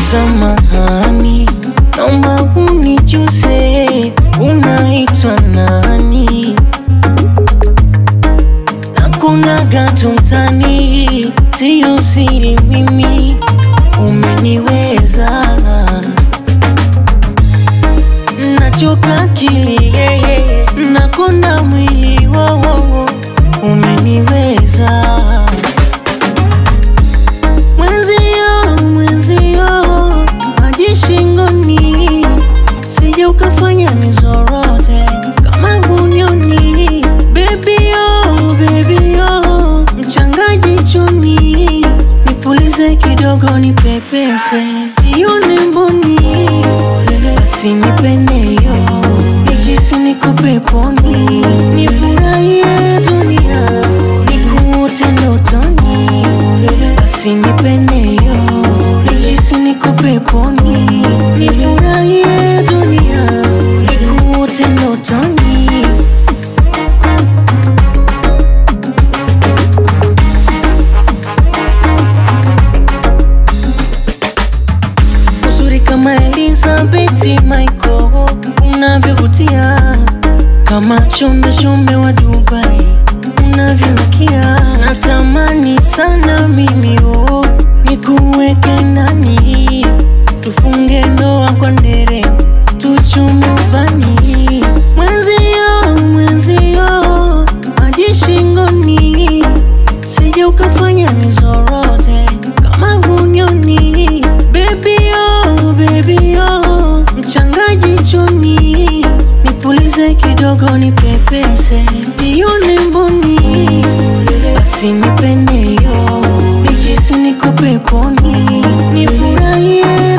Samahani, naomba unijuze unaitwa nani? Hakuna gato mtani, siyo siri, mimi umeniweza, nachoka akili yeye, nakonda mwili wowo, umeniweza mwenzio, mwenzio, maji shingoni, sije ukafanya nizorote kama hunioni, baby oh, baby oh, mchangaji choni, nipulize kidogo, nipepese ione mboni, basi nipendeyo, nijisi niko peponi, nifurahie dunia, nikuote ndotoni, basi nipendeyo, nijisi niko peponi, nifurahie dunia, nikuote ndotoni. uzuri kama Elizabeth Michael unavyovutia kama chombe chombe wa Dubai unavyonukia, natamani sana mimi oh, nikuweke ndani, tufunge ndoa kwa ndere, tuchume ubani, mwenzio mwenzio, maji shingoni, sije ukafanya nizorote kama hunioni, baby oh, baby oh, mchangaji choni, nipulize kidogo, nipepese nione mboni, basi nipendeyo, nijisi niko peponi, nifurahie